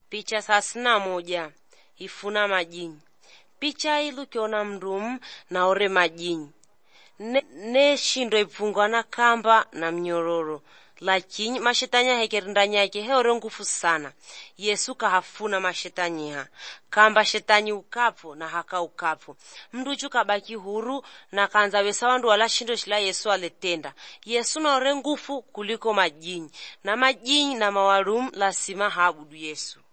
Picha thelathini na moja ifuna majini picha ilu kiona mndumu naore majini ne, ne shindo ipfungwa na kamba na mnyororo lakini mashetani ahekeri ndani yake heore ngufu sana yesu kahafuna mashetanyiha kamba shetani ukapo na haka ukapo mnduchu kabaki huru na kanza wesa wandu wala shindo shila yesu aletenda yesu naore ngufu kuliko majini na majini na mawarum lasima haabudu yesu